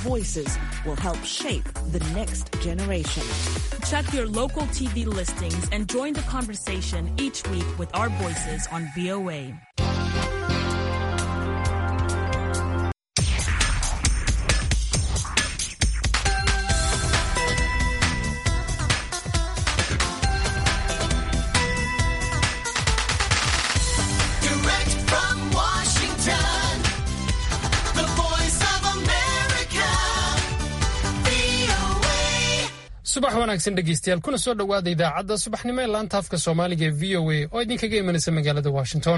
voices will help shape the next generation. Check your local TV listings and join the conversation each week with our voices on VOA. Direct from Washington, the voice of America, VOA. subax wanaagsan dhegeystayaal kuna soo dhowaada idaacadda subaxnimo ee laanta afka soomaaliga ee v o a oo idinkaga imanaysa magaalada washington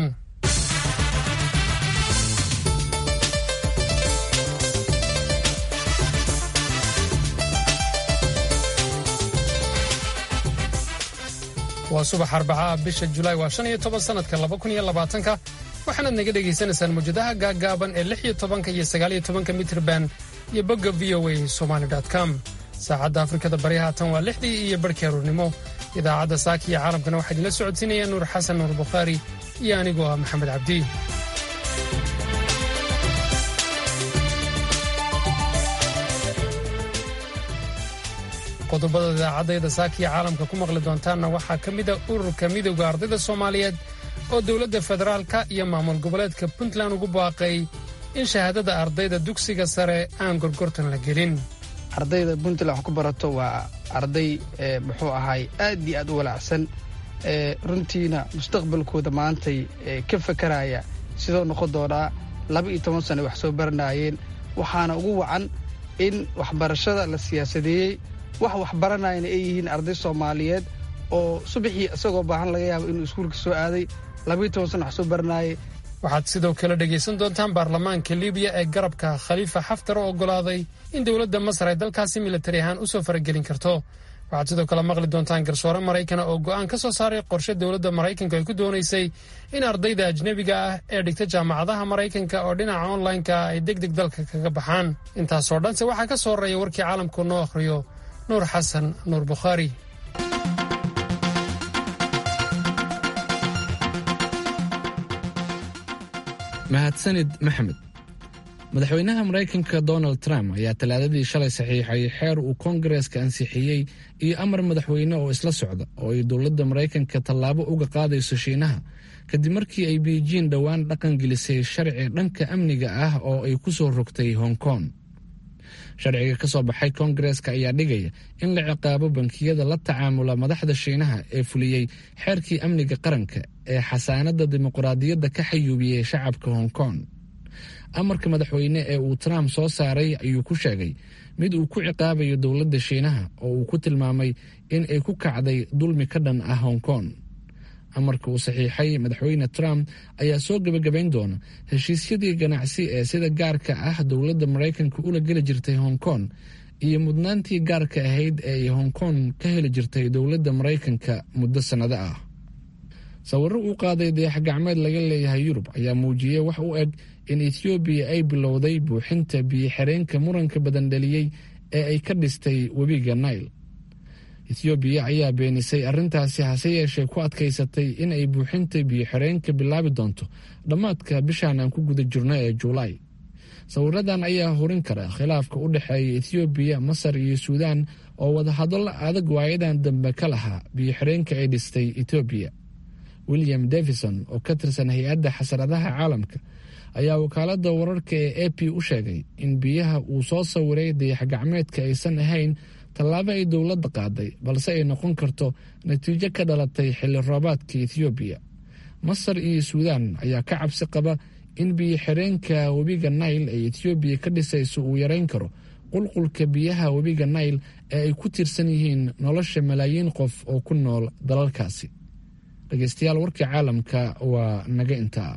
waa subax arbacaha bisha julaay waa shan iyo toban sanadka laba kun iyo labaatanka waxaanaad naga dhegaysanaysaan mawjadaha gaaggaaban ee lix iyo tobanka iyo sagaal iyo tobanka mitrban iyo bogga v o a somali com saacadda afrikada bari haatan waa lixdii iyo barhkii aruurnimo idaacadda saaka iyo caalamkana waxaa idinla socodsiinaya nuur xasan nuur bukhaari iyo anigoo ah maxamed cabdi qodobada idaacadayda saaka iyo caalamka ku maqli doontaanna waxaa ka mid a ururka midowda ardayda soomaaliyeed oo dowladda federaalka iyo maamul goboleedka puntland ugu baaqay in shahaadada ardayda dugsiga sare aan gorgortan la gelin ardayda puntland wax ku barato waa arday ee, muxuu ahaay aad iyo aad u walaacsan ee, runtiina mustaqbalkooda maantay ee, ka fakaraya sidoo noqon doonaa laba iyo toban sano wax soo baranaayeen waxaana ugu wacan in waxbarashada la siyaasadeeyey wax waxbaranayana ay yihiin arday soomaaliyeed oo subaxii isagoo baahan laga yaabo inuu iskuulka soo aaday laba iyo toban sano wax soo baranaayay waxaad sidoo kale dhegaysan doontaan baarlamaanka libiya ee garabka khaliifa xaftar oo oggolaaday in dowladda masar ay dalkaasi militari ahaan u soo faragelin karto waxaad sidoo kale maqli doontaan garsoore maraykana oo go'aan ka soo saaray qorshe dowladda maraykanku ay ku doonaysay in ardayda ajnebiga ah ee dhigta jaamacadaha maraykanka oo dhinaca onlineka ah ay deg deg dalka kaga baxaan intaasoo dhanse waxaa ka soo horeeya warkii caalamku noo akhriyo nuur xasan nuur bukhaari mahadsanid maxamed madaxweynaha maraykanka donald trump ayaa talaadadii shalay saxiixay xeer uu koongareeska ansixiyey iyo amar madaxweyne oo isla socda oo ay dowladda maraykanka tallaabo uga qaadayso shiinaha kadib markii ay beijing dhowaan dhaqan gelisay sharci dhanka amniga ah oo ay ku soo rogtay hong kong sharciga ka soo baxay koongareeska ayaa dhigaya in la ciqaabo bankiyada la tacaamula madaxda shiinaha ee fuliyey xeerkii amniga qaranka ee xasaanadda dimuqraadiyadda ka xayuubiyey shacabka hong kong amarka madaxweyne ee uu trump soo saaray ayuu ku sheegay mid uu ku ciqaabayo dowladda shiinaha oo uu ku tilmaamay in ay ku kacday dulmi ka dhan ah hong kong amarka uu saxiixay madaxweyne trump ayaa soo gebagabayn doona heshiisyadii ganacsi ee sida gaarka ah dowladda maraykanka ula geli jirtay hong kong iyo mudnaantii gaarka ahayd ee ay hong kong ka heli jirtay dowladda maraykanka muddo sannado ah sawirro uu qaaday dayax gacmeed laga leeyahay yurub ayaa muujiyey wax u eg in ethoobiya ay bilowday buuxinta biyo-xireenka muranka badan dhaliyey ee ay ka dhistay webiga nail ethoobiya ayaa beenisay arrintaasi hase yeeshee ku adkaysatay in ay buuxinta biyo-xireenka bilaabi doonto dhammaadka bishaan aan ku guda jirno ee juulaay sawiradan ayaa horin kara khilaafka u dhexeeya ethoobiya masar iyo suudaan oo wadahadallo adag waayadan dambe ka lahaa biyo-xireenka ay dhistay etoobiya william davison oo ka tirsan hay-adda xasaradaha caalamka ayaa wakaaladda wararka ee a p u sheegay in biyaha uu soo sawiray dayax gacmeedka aysan ahayn tallaabo ay dowladda qaaday balse ay noqon karto natiijo ka dhalatay xilli roobaadka ethoobiya masar iyo suudaan ayaa ka cabsi qaba in biyo-xireenka webiga nail ee ethoobiya ka dhisayso uu yarayn karo qulqulka biyaha webiga nail ee ay ku tiirsan yihiin nolosha malaayiin qof oo ku nool dalalkaasi dhegeystayaal warkii caalamka waa naga intaa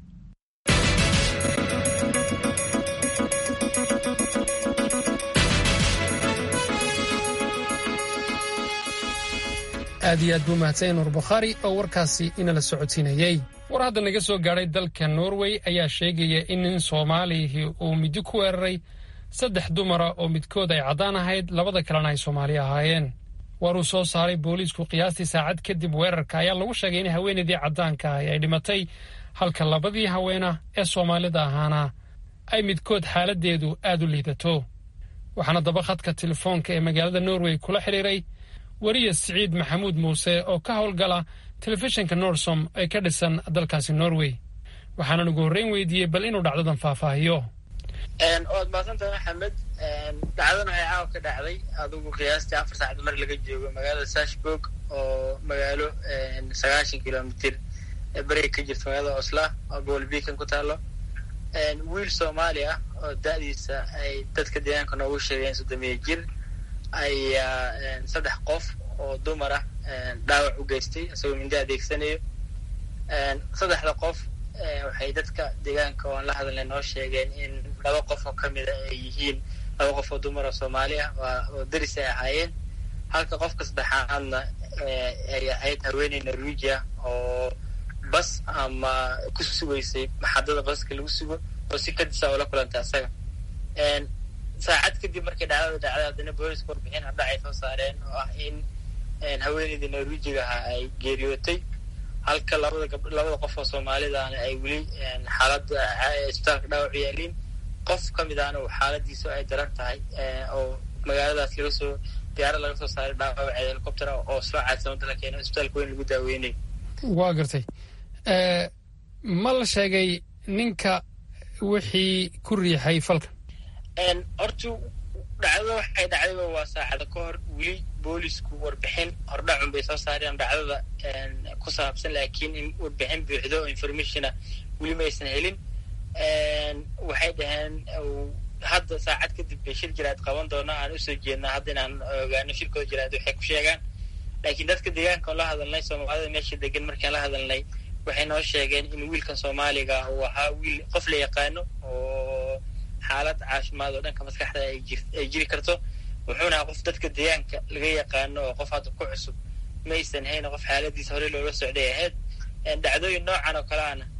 aad iyo aad buu mahadsan nuur bukhaari oo warkaasi inala socodsiinayey war hadda naga soo gaadhay dalka norway ayaa sheegaya in nin soomaalihii uu midi ku weeraray saddex dumara oo midkood ay caddaan ahayd labada kalena ay soomaali ahaayeen war uu soo saaray booliisku qiyaastii saacad kadib weerarka ayaa lagu sheegay in haweenaydii caddaanka ahi ay dhimatay halka labadii haweena ee soomaalida ahaana ay midkood xaaladdeedu aad u liidato waxaana daba khadka telefoonka ee magaalada norway kula xidhiiray weriya siciid maxamuud muuse oo ka howlgala telefishinka norsom ee ka dhisan dalkaasi norway waxaanan ugu horreyn weydiiyey bal inuu dhacdadan faahfaahiyo waad mahadsantahay maxamed dhacdadan waxay caawa ka dhacday adigu qiyaastii afar saacad mar laga joogo magaalada sashburg oo magaalo sagaashan kilomitir beriga ka jirta magaalada osla oo gobol beacon ku taalo wiil soomaali ah oo da-diisa ay dadka deegaanka noogu sheegeen soddomiya jir ayaa saddex qof oo dumar ah dhaawac u geystay isagoo mindi adeegsanayo saddexda qof waxay dadka deegaanka oo aan la hadalnay noo sheegeen in laba qof oo kamida ay yihiin laba qof oo dumar oo soomaali ah oo deris ay ahaayeen halka qofka saddexaadna ay ahayd haweeney norwegia oo bas ama ku sugaysay maxadada baska lagu sugo oo si kadisa oo la kulantay asaga saacad kadib markay dhacdada dhacday haddana booliska warbixin hadha ay soo saareen oo ah in haweeneydii norwejiga ahaa ay geeriyootay halka labada gab labada qof oo soomaalidaana ay weli xaaladda isbitaalka dhaawac yaaliin qof ka mid ahna xaaladiisu ay daran tahay oo magaaladaas laga soo diyaarad laga soo saaray dhaawaceeda helicopter oo soo caadsamada la keeno isbitaalka weyn lagu daaweynayo waa gartay ma la sheegay ninka wixii ku riixay falka horta dhacdada waxay dhacdayba waa saacada ka hor weli boolisku warbixin hordhacun bay soo saareen dhacdada ku saabsan laakiin in warbixin buuxdo oo informationa weli ma aysan helin waxay dhaheen hadda saacad kadib bay shir jiraad qaban doona aan usoo jeednaa hadda inaan ogaano shirkooda jiraad waxay ku sheegaan laakiin dadka deegaanka oo la hadalnay soomaalida meesha degan markaan la hadalnay waxay noo sheegeen in wiilkan soomaaliga uu ahaa wiil qof la yaqaano oo xaalad caafimaad oo dhanka maskaxda ay jiri karto wuxuuna ahaa qof dadka deegaanka laga yaqaano oo qof hadda ku cusub maysan hayna qof xaaladiisa horey loola socday ahayd dhacdooyin noocan oo kale ana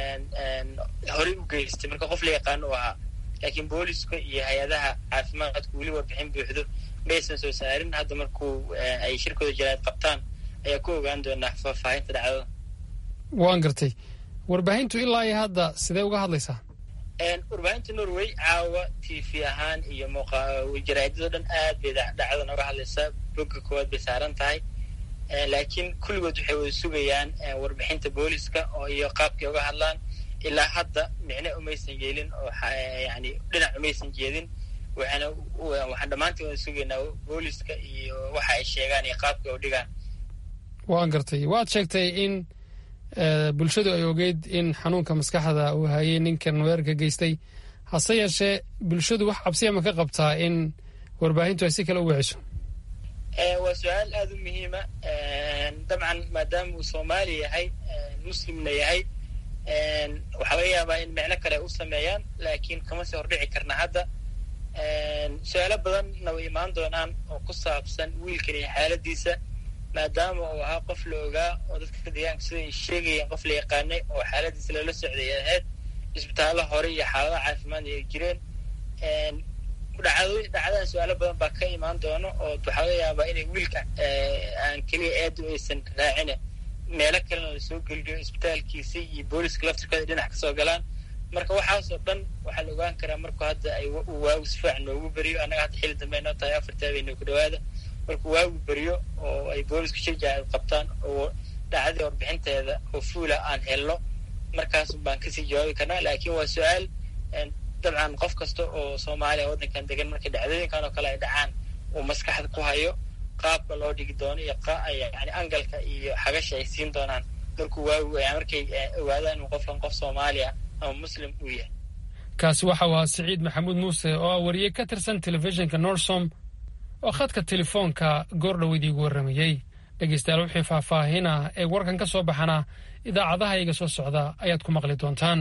horey u geystay marka qof la yaqaano u ahaa laakiin booliska iyo hay-adaha caafimaadku weli warbixin buuxdo maysan soo saarin hadda markuu ay shirkooda jiraad qabtaan ayaa ku ogaan doonaa faahfaahinta dhacdada waan gartay warbaahintu ilaa iyo hadda sidee uga hadlaysaa warbaahinta norway caawa t v ahaan iyo jaraa'idado dhan aad bay dhacdadan uga hadlaysaa bogga koowaad bay saaran tahay laakiin kulligood waxay wada sugayaan warbixinta booliska oo iyo qaabkay uga hadlaan ilaa hadda micne umaysan yeelin oo yani dhinac umaysan jeedin waxaana waxaan dhammaantiin wada sugaynaa booliska iyo waxa ay sheegaan iyo qaabkay u dhigaan waan gartay waad sheegtay in bulshadu ay ogeyd in xanuunka maskaxda uu hayay ninkan weerarka geystay hase yeeshee bulshadu wax cabsiya ma ka qabtaa in warbaahintu ay si kale u wiciso waa su-aal aada u muhiima dabcan maadaama uu soomaali yahay muslimna yahay waxaa laga yaabaa in micno kale u sameeyaan laakiin kama sii hordhici karna hadda su-aalo badanna way imaan doonaan oo ku saabsan wiilkan iyo xaaladiisa maadaama uu ahaa qof la ogaa oo dadka deegaanka sida ay sheegayeen qof la yaqaanay oo xaaladiisa lala socday ay ahayd isbitaallo hore iyo xaaladaha caafimaad ay jireen dhacdo dhacdadan su-aalo badan baa ka imaan doono oo waxaa laga yaabaa inay wiilka aan keliya aad u aysan raacine meelo kalena lasoo geliyo isbitaalkiisa iyo booliska laftirkooda dhinac kasoo galaan marka waxaasoo dhan waxaa la ogaan karaa markuu hadda ay waagu si fiican noogu beriyo annaga hadda xilli dambe noo tahay afarta habeenoo ku dhawaada markuu waagu beriyo oo ay boolisku shirja ay qabtaan oo dhacdadii warbixinteeda oo fuula aan helno markaas baan kasii jawaabi karnaa laakiin waa su-aal dabcan qof kasta oo soomaaliya waddankan degan markay dhacdooyinkan oo kale ay dhacaan uu maskaxda ku hayo qaabka loo dhigi doono iyo yani angalka iyo xagasha ay siin doonaan markuu waagu markay ogaadaan inuu qofkan qof soomaaliya ama muslim uu yahay kaasi waxa uu ahaa siciid maxamuud muuse oo ah wariye ka tirsan telefishinka norsom oo khadka telefoonka goordhoweyd iigu warramayey dhegeystayaal wixii faahfaahina ee warkan ka soo baxana idaacadaha iga soo socda ayaad ku maqli doontaan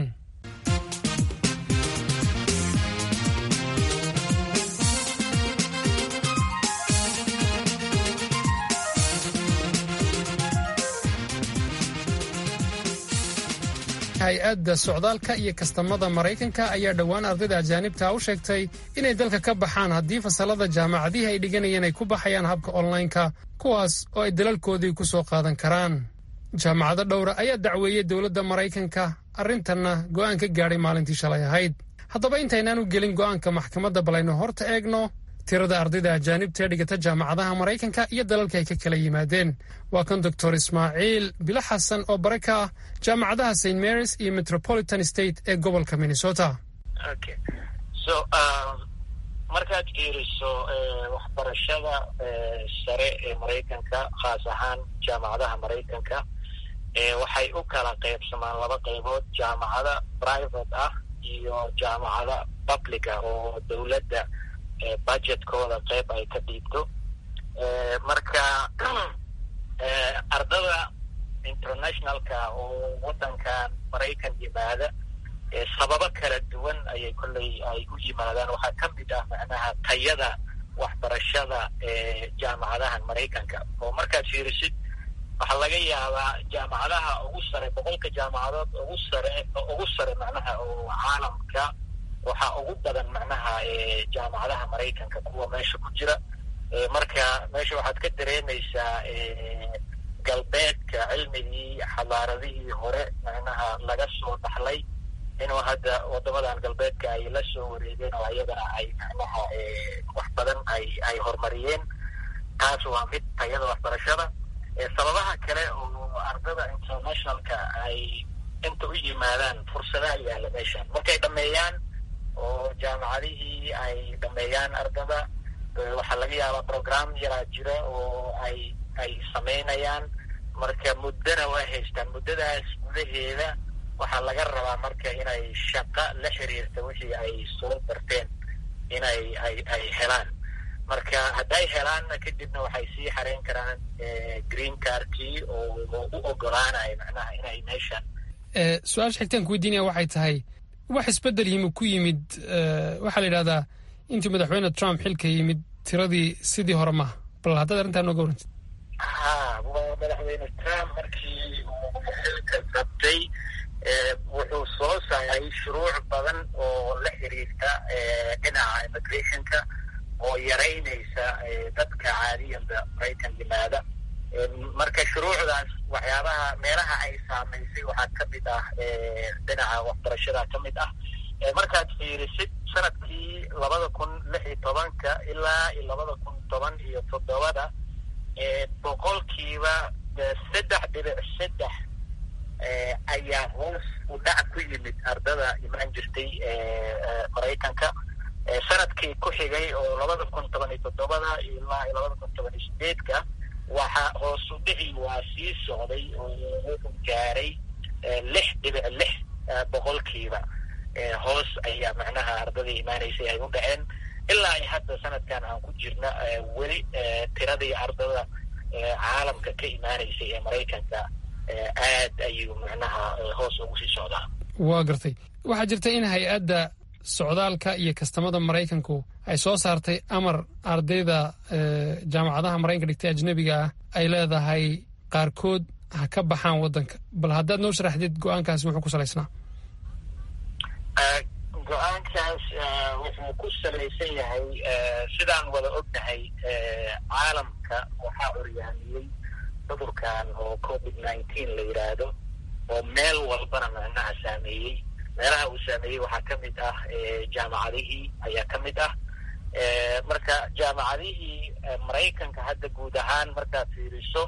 hay-adda socdaalka iyo kastamada maraykanka ayaa dhowaan ardayda ajaanibta u sheegtay inay dalka ka baxaan haddii fasalada jaamacadihii ay dhiganayeen ay ku baxayaan habka onlineka kuwaas oo ay dalalkoodii ku soo qaadan karaan jaamacado dhowra ayaa dacweeyey dowladda maraykanka arrintanna go'aan ka gaadhay maalintii shalay ahayd haddaba intaynaan u gelin go'aanka maxkamadda balayno horta eegno tirada ardayda ajaanibta ee dhigata jaamacadaha maraykanka iyo dalalka ay ka kala yimaadeen waa kan doctor ismaaciil bilo xasan oo bare ka ah jaamacadaha st marys iyo metropolitan state ee gobolka minnesota okay so um, markaad fiiriso waxbarashada sare ee maraykanka khaas ahaan jaamacadaha maraykanka waxay u kala qaybsamaan laba qaybood jaamacada private ah iyo jaamacada public ah oo dowladda budgetkooda qayb ay ka dhiibto marka ardada internationalka oo waddankan maraykan yimaada sababo kala duwan ayay kolley ay u yimaadaan waxaa ka mid ah macnaha tayada waxbarashada ee jaamacadahan maraykanka oo markaad fiirisid waxaa laga yaabaa jaamacadaha ugu sare boqolka jaamacadood ugu sare ugu sare macnaha oo caalamka waxaa ugu badan macnaha jaamacadaha maraykanka kuwa meesha ku jira marka meesha waxaad ka dareemaysaa galbeedka cilmigii xadaaradihii hore macnaha laga soo dhaxlay inuu hadda wadamadan galbeedka ay la soo wareegeen oo ayadana ay macnaha wax badan ay ay horumariyeen taas waa mid tayada waxbarashada sababaha kale oo ardada internationalka ay inta u yimaadaan fursadaha yaalla meeshan markay dhameeyaan oo jaamacadihii ay dhameeyaan ardada waxaa laga yaabaa program yaraa jira oo ay ay samaynayaan marka muddona waa haystaan muddadaas gudaheeda waxaa laga rabaa marka inay shaqo la xiriirta wixii ay soo barteen inay ay ay helaan marka hadday helaanna kadibna waxay sii xareyn karaan green cardkii oo u ogolaanaya macnaha inay meeshan su-aasha xigtaan ku weydiinaya waxay tahay wax isbedel yimi ku yimid waxaa la yidhahdaa intii madaxweyne trump xilka yimid tiradii sidii hore maha bal haddaad arrintaa nooga warantid ha waa madaxweyne trump markii uu xilka qabtay wuxuu soo saaray shuruuc badan oo la xiriirta dhinaca immigrationka oo yaraynaysa dadka caadiyanba maraykan yimaada marka shuruucdaas waxyaabaha meelaha ay saamaysay waxaa ka mid ah dhinaca waxbarashada ka mid ah markaad fiirisid sanadkii labada kun lix iyo tobanka ilaa iyo labada kun toban iyo toddobada boqolkiiba saddex dhibic saddex ayaa hoos u dhac ku yimid ardada imaan jirtay maraykanka sanadkii ku xigay oo labada kun toban iyo toddobada ilaa iyo labada kun toban iyo sideedka waxaa hoos u dhici waa sii socday oo wuxuu gaaray lix dhibic lix boqolkiiba hoos ayaa macnaha ardadii imaanaysay ay u dhaceen ilaa ay hadda sanadkan aan ku jirna weli tiradii ardada caalamka ka imaanaysay ee maraykanka aad ayuu macnaha hoos ugu sii socdaa waa gartay waxaa jirta in hay-adda socdaalka iyo kastamada maraykanku ay soo saartay amar ardayda jaamacadaha maraykanka dhigtay ajnebiga ah ay leedahay qaarkood ha ka baxaan waddanka bal haddaad noo sharaxdid go-aankaasi wuxuu ku salaysnaa go-aankaas wuxuu ku salaysan yahay sidaan wada ognahay caalamka waxaa curyaamiyey cudurkan oo covid nineteen la yidhaahdo oo meel walbana macnaha saameeyey meelaha uu saameeyey waxaa ka mid ah jaamacadihii ayaa ka mid ah marka jaamacadihii maraykanka hadda guud ahaan markaad fiiriso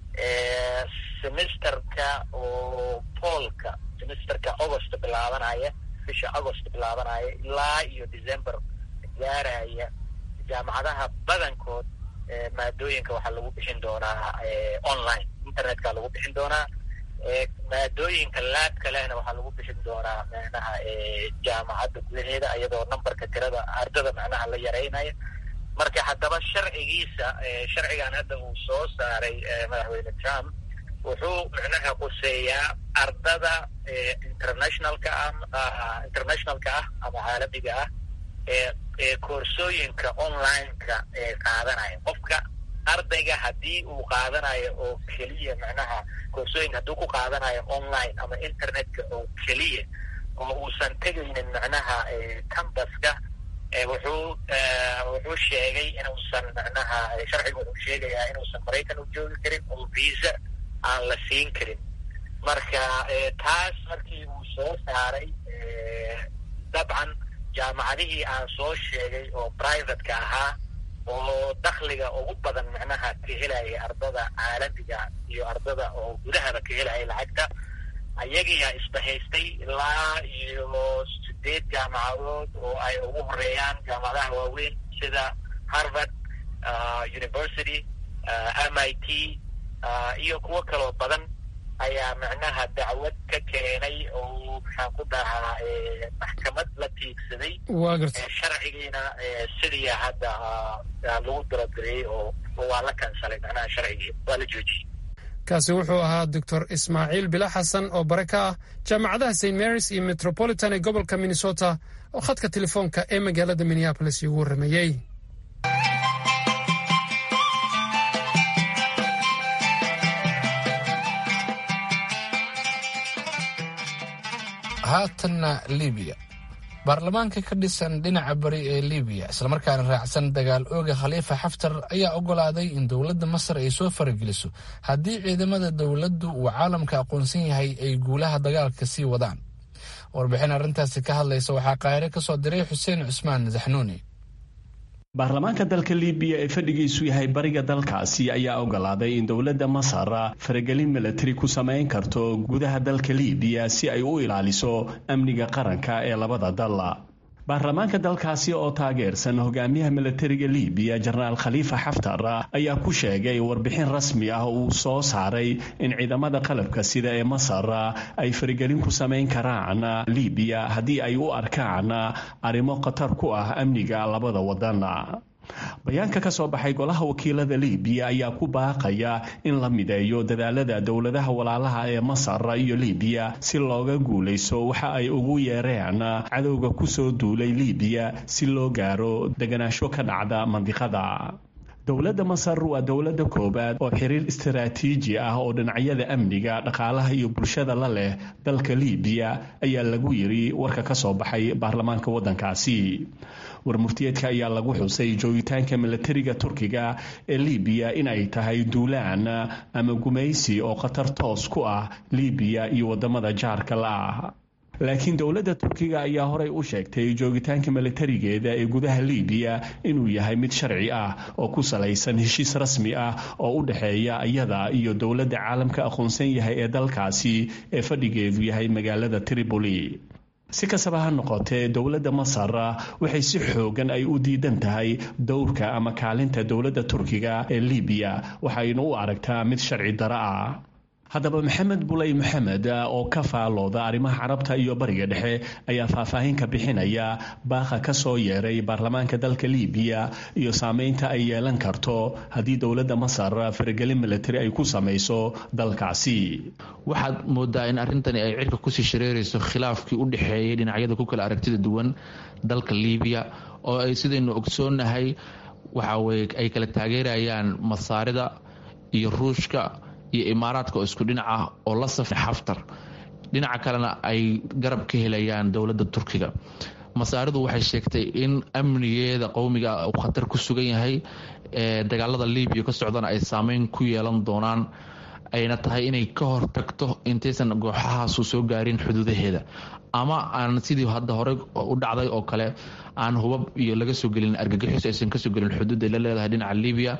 semesterka oo poolka semesterka agost bilaabanaya bisha agost bilaabanaya ilaa iyo december gaaraya jaamacadaha badankood maadooyinka waxaa lagu bixin doonaa online internetka lagu bixin doonaa maadooyinka laabka lehna waxaa lagu bixin doonaa macnaha jaamacadda gudaheeda iyadoo numberka tirada ardada macnaha la yaraynaya marka haddaba sharcigiisa sharcigan hadda uu soo saaray madaxweyne trump wuxuu macnaha quseeyaa ardada internationalka ah internationalka ah ama caalamiga ah ee koorsooyinka online-ka ee qaadanaya qofka ardayga haddii uu qaadanayo oo keliya macnaha koorsooyinka hadduu ku qaadanayo online ama internetka oo keliya oo uusan tegaynin macnaha cambaska wuxuu wuxuu sheegay inuusan macnaha sharcigu wuxuu sheegayaa inuusan maraykan u joogi karin oo visa aan la siin karin marka taas markii uu soo saaray dabcan jaamacadihii aan soo sheegay oo privateka ahaa oo dakhliga ugu badan macnaha ka helaya ardada caalamiga iyo ardada oo gudahaba ka helaya lacagta ayagiyaa isbahaystay ilaa iyo sideed jaamacadood oo ay ugu horeeyaan jaamacadaha waaweyn sida harvard university m i t iyo kuwo kaloo badan ayaa macnaha dacwad ka keenay oo maxaan ku dhahaa maxkamad la tiigsaday waa garta sharcigiina sidii hadda lagu daradareyey oo waa la kansalay macnaha sharcigii waa la joojiyey kaasi wuxuu ahaa doctor ismaaciil bila xasan oo bare ka ah jaamacadaha st marys iyo metropolitan ee gobolka minnesota oo khadka telefoonka ee magaalada minneabolis igu warrameeyey haatanna libiya baarlamaanka ka dhisan dhinaca bari ee libiya islamarkaana raacsan dagaal ooga khaliifa xaftar ayaa ogolaaday in dowladda masar ay soo farageliso haddii ciidamada dowladdu uu caalamka aqoonsan yahay ay guulaha dagaalka sii wadaan warbixin arrintaasi ka hadlaysa waxaa qaahire ka soo diray xuseen cusmaan zaxnuuni baarlamaanka dalka libiya ee fadhigiisu yahay bariga dalkaasi ayaa ogolaaday in dowladda masar faragelin milatari ku samayn karto gudaha dalka libiya si ay u ilaaliso amniga qaranka ee labada dal baarlamaanka dalkaasi oo taageersan hogaamiyaha milatariga libiya jenaraal khaliifa xaftar ayaa ku sheegay warbixin rasmi ah uu soo saaray in ciidamada qalabka sida ee masar ay faragelin ku samayn karaan libiya haddii ay u arkaan arrimo khatar ku ah amniga labada wadan bayaanka ka soo baxay golaha wakiilada libiya ayaa ku baaqaya in la mideeyo dadaalada dowladaha walaalaha ee masar iyo libiya si looga guulayso waxa ay ugu yeereen cadowga kusoo duulay libiya si loo gaaro deganaansho ka dhacda mandiqada dowladda masar waa dowladda koowaad oo xiriir istaraatiiji ah oo dhinacyada amniga dhaqaalaha iyo bulshada la leh dalka libiya ayaa lagu yiri warka ka soo baxay baarlamaanka waddankaasi warmurtiyeedka ayaa lagu xusay joogitaanka milatariga turkiga ee libiya in ay tahay duulaan ama gumaysi oo khatar toos ku ah libiya iyo wadamada jaarka la ah laakiin dowladda turkiga ayaa horey u sheegtay joogitaanka milatarigeeda ee gudaha libiya inuu yahay mid sharci ah oo ku salaysan heshiis rasmi ah oo u dhexeeya iyada iyo dowladda caalamka aqoonsan yahay ee dalkaasi ee fadhigeedu yahay magaalada tripoli si kastaba ha noqotee dowladda masar waxay si xoogan ay u diidan tahay dowrka ama kaalinta dowladda turkiga ee libiya waxayna u aragtaa mid sharci daro ah haddaba maxamed buley maxamed oo ka faalooda arrimaha carabta iyo bariga dhexe ayaa faahfaahin ka bixinaya baaqa ka soo yeeray baarlamaanka dalka libiya iyo saameynta ay yeelan karto haddii dowladda masar faragelin milatari ay ku samayso dalkaasi waxaad moodaa in arrintani ay cirka kusii shareerayso khilaafkii u dhexeeyay dhinacyada ku kala aragtida duwan dalka libiya oo ay sidaynu ogsoonnahay waxa weye ay kala taageerayaan masaarida iyo ruushka iyo imaaraadka oo isku dhinac ah oo la safay xaftar dhinaca kalena ay garab ka helayaan dowladda turkiga masaaridu waxay sheegtay in amnigeeda qowmiga uu khatar ku sugan yahay ee dagaalada libiya ka socdana ay saameyn ku yeelan doonaan ayna tahay inay ka hortagto intaysan gooxahaasu soo gaarin xuduudaheeda ama aan sidii hadda hore u dhacday oo kale aan hubab iyo laga soo gelin argagixis aysan kasoo gelin xuduudday la leedahay dhinaca libiya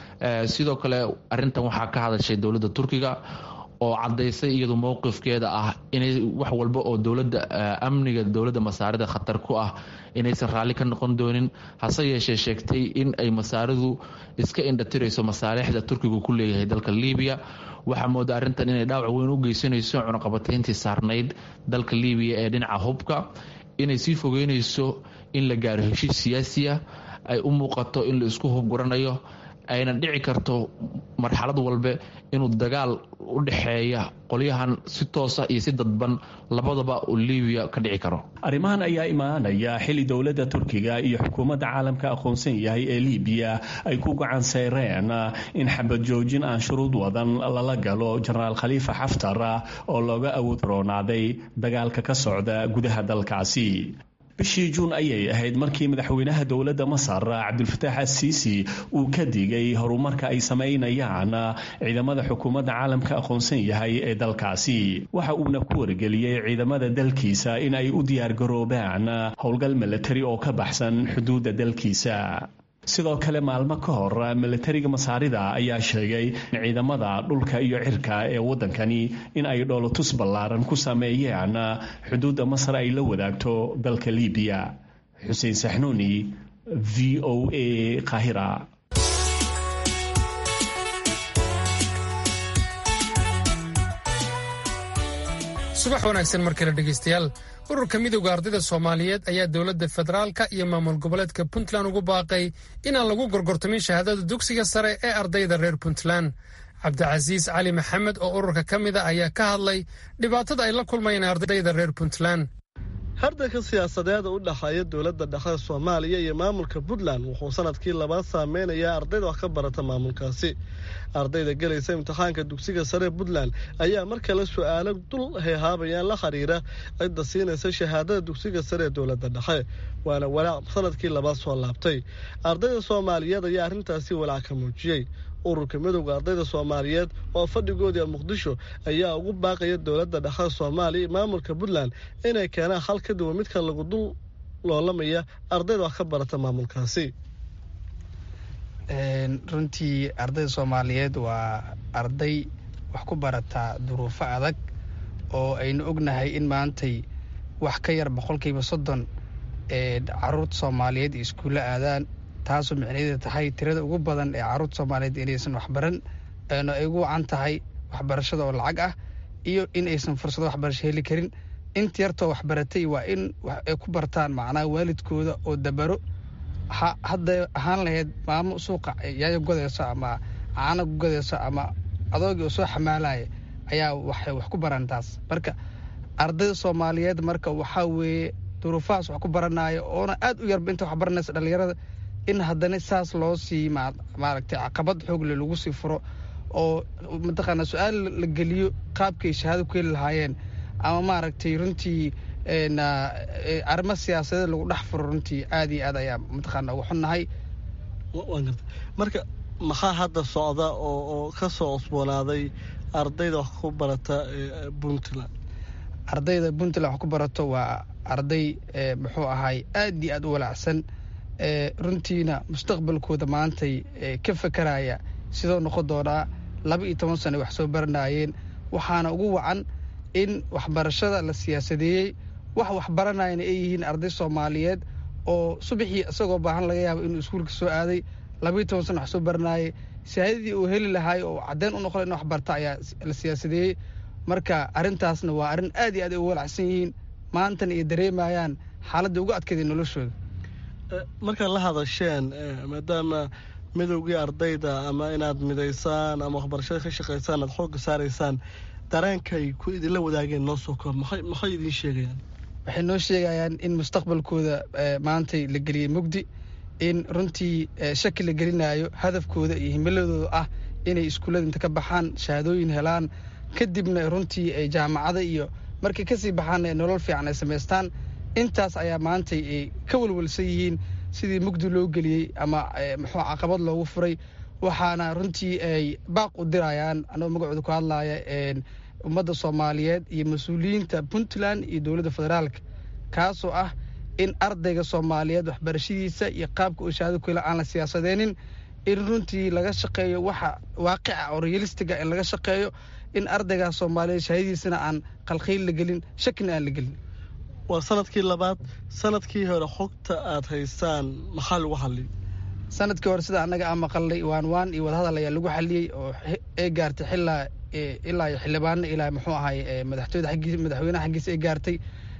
sidoo kale arintan waxaa ka hadashay dowladda turkiga oo cadaysay iyadu mowqifkeeda ah inay wax walba oo dowlada amniga dowladda masaarida khatar ku ah inaysan raalli ka noqon doonin hase yeeshee sheegtay in ay masaaridu iska indhatirayso masaalixda turkigu ku leeyahay dalka libiya waxaa mooda arrintan inay dhaawac weyn u geysanayso cunaqabatayntii saarnayd dalka libiya ee dhinaca hubka inay sii fogeynayso in la gaaro heshiis siyaasiya ay u muuqato in la isku hubguranayo ayna dhici karto marxalad walbe inuu dagaal u dhexeeya qolyahan si toosa iyo si dadban labadaba uu libiya ka dhici karo arrimahan ayaa imaanaya xili dowladda turkiga iyo xukuumadda caalamka aqoonsan yahay ee libiya ay ku gacan sayreen in xabad joojin aan shuruud wadan lala galo jenaraal khaliifa xaftar oo looga awood roonaaday dagaalka ka socda gudaha dalkaasi bishii juun ayay ahayd markii madaxweynaha dowladda masar cabdulfataax asiisi uu ka digay horumarka ay samaynayaan ciidamada xukuumadda caalamka aqoonsan yahay ee dalkaasi waxa uuna ku wargeliyey ciidamada dalkiisa in ay u diyaargaroobaan howlgal milatari oo ka baxsan xuduudda dalkiisa sidoo kale maalmo ka hor milatariga masaarida ayaa sheegay in ciidamada dhulka iyo cirka ee waddankani in ay dhoolotus ballaaran ku sameeyeen xuduudda masar ay la wadaagto dalka libiya xuseen saxnuuni v o a qaahira subax wanaagsan mar kale dhegaystayaal ururka midowda ardayda soomaaliyeed ayaa dowladda federaalka iyo maamul goboleedka puntland ugu baaqay inaan lagu gorgortamin shahaadada dugsiga sare ee ardayda reer puntland cabdicasiis cali maxamed oo ururka ka mid a ayaa ka hadlay dhibaatada ay la kulmayeen ardayda reer puntland hardanka siyaasadeeda u dhexeeya dowladda dhexe soomaaliya iyo maamulka puntland wuxuu sanadkii labaad saameynayaa ardayda wax ka barata maamulkaasi ardayda gelaysa imtixaanka dugsiga sare puntland ayaa mar kale su-aalo dul heehaabayaan la xiriira cidda siinaysa shahaadada dugsiga sare ee dowladda dhexe waana walaac sanadkii labaad soo laabtay ardayda soomaaliyeed ayaa arrintaasi walaac ka muujiyey ururka midowda ardayda soomaaliyeed oo fadhigoodii muqdisho ayaa ugu baaqaya dowladda dhexe soomaaliya maamulka puntland inay keenaan hal ka duwan midka lagu dul loolamaya ardayda wax ka barata maamulkaasi runtii ardayda soomaaliyeed waa arday wax ku barataa duruufo adag oo aynu ognahay in maantay wax ka yar boqolkiiba soddon ee caruurta soomaaliyeed iskuulla aadaan taasoo micnaheeda tahay tirada ugu badan ee caruurta soomaaliyeed inaysan waxbaran eena ay ugu wacan tahay waxbarashada oo lacag ah iyo in aysan fursado waxbarasho heli karin inta yartoo waxbaratay waa in ay ku bartaan macnaha waalidkooda oo dabaro hadday ahaan lahayd maamo suuqa yaayo godayso ama caana godayso ama adoogii oo soo xamaalaya ayaa waxay wax ku baran taas marka ardayda soomaaliyeed marka waxaa weeye duruufahaas wax ku baranaya oona aad u yarba inta wax baranaysa dhallinyarada in haddana saas loo sii maaragtay caqabad xoogle lagu sii furo oo mataqaanaa su-aal la geliyo qaabkay shahaado ku heli lahaayeen ama maaragtay runtii arrimo siyaasadeed lagu dhex furo runtii aad iyo aad ayaa mataqaana uga xunnahay marka maxaa hadda socda oo oo ka soo cusboonaaday ardayda wax ku barata puntland ardayda puntland wax ku barato waa arday muxuu ahay aad iyo aad u walaacsan runtiina mustaqbalkooda maantay ka fakaraya sidoo noqon doonaa laba iyo toban sano wax soo baranayeen waxaana ugu wacan in waxbarashada la siyaasadeeyey wax waxbaranayana ay yihiin arday soomaaliyeed oo subaxii isagoo baahan laga yaabo inuu iskuulka soo aaday labaiyo toban sano wax soo baranayay shahaadadii uu heli lahaay oo caddeyn u noqon in wax barta ayaa la siyaasadeeyey marka arrintaasna waa arrin aad iyo aad ay u walacsan yihiin maantana ay dareemayaan xaaladda ugu adkeeday noloshooda markaad la hadasheen maadaama midowgii ardayda ama inaad midaysaan ama waxbarashada ka shaqaysaan aad xoogga saaraysaan dareenkay ku idinla wadaageen noo soo koob maxay idiin sheegayaan waxay noo sheegayaan in mustaqbalkooda maantay la geliyey mugdi in runtii shaki la gelinayo hadafkooda iyo himiladooda ah inay iskuullada inta ka baxaan shahaadooyin helaan kadibna runtii ay jaamacada iyo markay kasii baxaan nolol fiican ay samaystaan intaas ayaa maantay ay ka walwalsan yihiin sidii mugdi loo geliyey ama muxuu caqabad loogu furay waxaana runtii ay baaq u dirayaan anagoo magacooda ku hadlaya ummadda soomaaliyeed iyo mas-uuliyiinta puntland iyo dowladda federaalka kaasoo ah in ardayga soomaaliyeed waxbarashadiisa iyo qaabka uu shahaado ku hela aan la siyaasadeenin in runtii laga shaqeeyo waxa waaqica oo realistiga in laga shaqeeyo in ardaygaas soomaaliyeed shahaadadiisana aan qalkhiil la gelin shakina aan la gelin waa sanadkii labaad sanadkii hore xogta aad haysaan maxaa lagu xalliyay sanadkii hore sida annaga aan maqalnay waan waan iyo wadahadal ayaa lagu xaliyey oo ay gaartay xilaa ilaa iyo xildhibaano ilaa muxuu ahay madaxtooyada xaggiis madaxweynaha xaggiisa ay gaartay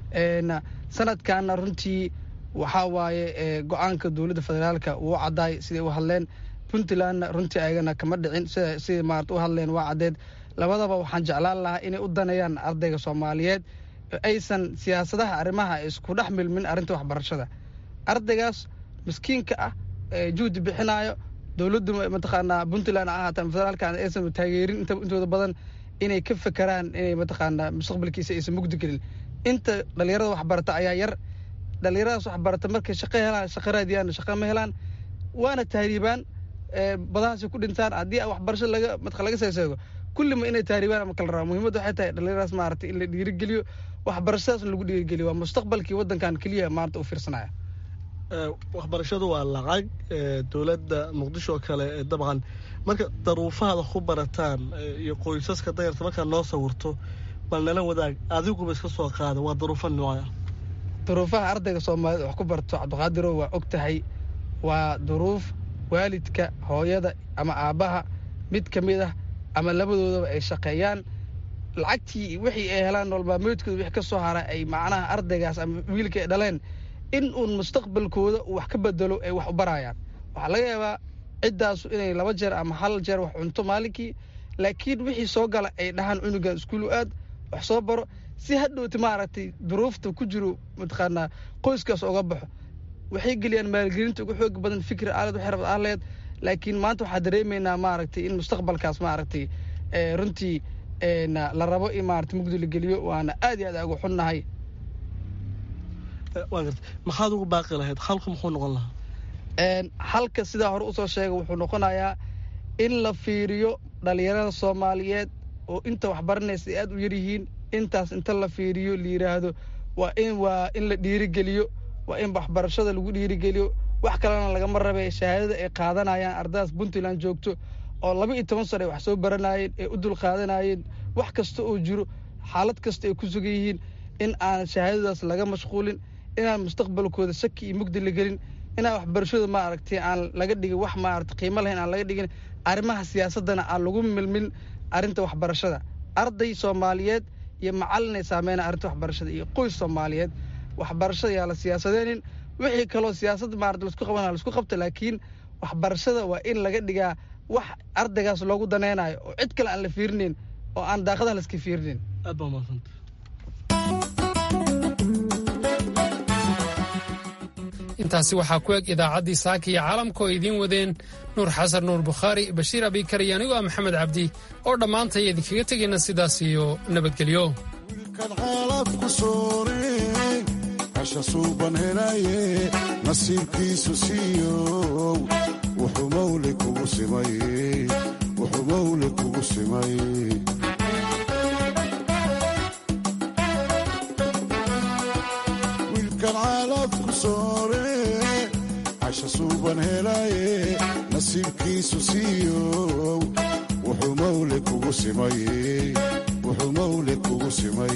sanadkaana runtii waxaa waaye go-aanka dowladda federaalka wuu caddaay siday u hadleen puntlandna runtii ayagana kama dhicin sida siday maarata u hadleen waa caddeed labadaba waxaan jeclaan lahaa inay u danayaan ardayga soomaaliyeed aysan siyaasadaha arrimaha isku dhex milmin arrinta waxbarashada ardaygaas miskiinka ah juhdi bixinaayo dowladdu mataqaanaa puntland ha ahaata federaalka aysan taageerin intooda badan inay ka fekeraan inay mataqaanaa mustaqbalkiisa aysan mugdi gelin inta dhalinyarada waxbarata ayaa yar dhalinyaradaas waxbarata markay shaqo helaan shaqo raadiyaan shaqo ma helaan waana tahriibaan badahaasi ku dhintaan haddii waxbarasho laga matqa laga seeseego kullima inay tahriibaan ama kala rabaa muhiimadda waxay tahay dhalinyaradaas maarata in la dhiirigeliyo waxbarashadaas lagu dhiirigeliyo waa mustaqbalkii waddankan keliya maarata u fiirsanaya waxbarashadu waa lacag dowladda muqdisho oo kale dabcan marka daruufahaada ku barataan iyo qoysaska dayarta markaad noo sawirto bal nala wadaag adiguba iska soo qaada waa daruufo nooca duruufaha ardayga soomaaliyed wax ku barto cabdiqaadirow waa og tahay waa duruuf waalidka hooyada ama aabbaha mid ka mid ah ama labadoodaba ay shaqeeyaan lacagtii wixii ay helaan noolmaalmeedkooda wix ka soo hara ay macnaha ardaygaas ama wiilka ay dhaleen in uun mustaqbalkooda uu wax ka bedelo ay wax u barayaan waxaa laga yaabaa ciddaasu inay laba jeer ama hal jeer wax cunto maalinkii laakiin wixii soo gala ay dhahaan cunugan iskuulu aad wax soo baro si hadhowti maaragtay duruufta ku jiro mataqaanaa qoyskaas oga baxo waxay geliyaan maalgelinta ugu xoog badan fikri aalad waxay rabad ahleed laakiin maanta waxaa dareemaynaa maaragtay in mustaqbalkaas maaragtay runtii la rabo in maarata mugdi la geliyo waana aad iyo aad ugu xunnahay maxaad ugu baaqi lahayd halku muxuu noqon lahaa halka sidaa hore usoo sheegay wuxuu noqonayaa in la fiiriyo dhalinyarada soomaaliyeed oo inta waxbaranaysa ay aad u yaryihiin intaas inta la fiiriyo la yidhaahdo waa in waa in la dhiirigeliyo waa in waxbarashada lagu dhiirigeliyo wax kalena lagama rabe shahaadada ay qaadanayaan ardaydaas puntland joogto oo laba iyo toban sano ay wax soo baranayeen ee u dul qaadanayeen wax kasta oo jiro xaalad kasta ay ku sugan yihiin in aan shahaadadaas laga mashquulin inaan mustaqbalkooda shaki iyo mugdi la gelin inaan waxbarashada maaragtay aan laga dhigin wax maarata qiimo lahayn aan laga dhigin arrimaha siyaasaddana aan lagu milmin arrinta waxbarashada arday soomaaliyeed iyo macallin ay saameynaa arrinta waxbarashada iyo qoys soomaaliyeed waxbarashada yaa la siyaasadeenin wixii kaloo siyaasad maarata laisku qabana laisku qabta laakiin waxbarashada waa in laga dhigaa wax ardaygaas loogu danaynayo oo cid kale aan la fiirinayn oo aan daaqadaha laiska fiirinayn aad baa mahadsanta intaasi waxaa ku eg idaacaddii saaka iyo caalamka oo idiin wadeen nuur xasan nuur bukhaari bashiir abikar iyo anigoo ah maxamed cabdi oo dhammaantay idinkaga tegayna sidaas iyo nabadgelyo xaalafku soore hasha suuban helaye nasiibkiisu siiyow wuxuu mawle kugu simay wuxuu mawle kugu simay wiilkan xaalafku soore hasha suuban helaye nasiibkiisu siiyow wuxuu mawle kugu simay wuxuu mawle kugu simay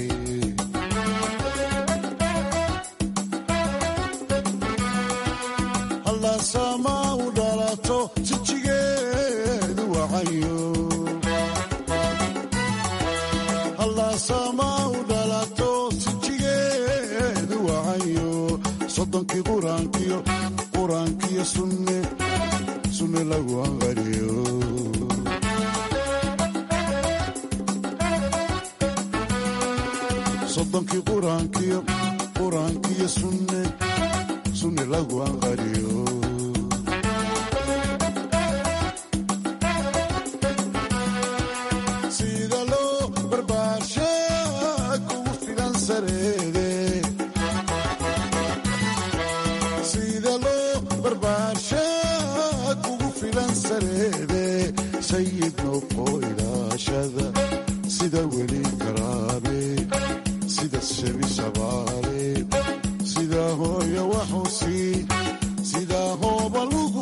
hallaasama u dhalato jijigeedu wacayo hallaasama u dhalato jijigeedu wacayo soddonkii quraankiyo quraankiyo sunne sunne lagu anqariyo soddonkii quraankiyo quraankiyo sunne sunne lagu anqariyo sida loo barbaarsha kugu filan sareede sida loo barbaarsha kugu filan sareede sayid noqo ilaashada sida weli karaame sida shebi shabaale sida hooya waxusi sida hooba lugu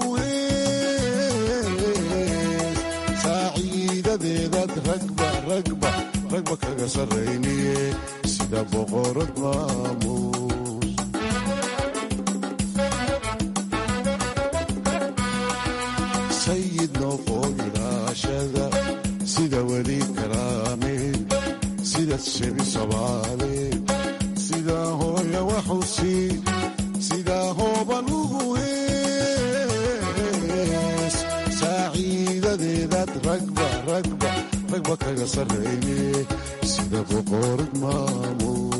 hees saaciidadeedaad ragba ragba ragba kaga sarrayniye sida boqorad maamuus sayid noqo ilaashada sida weli karaame sida shebi shabaale sida hooya waxusi sida hooba lugu hees saaciidadeedaad ragba ragba ragba kaga sarrayne sida boqorad maamuus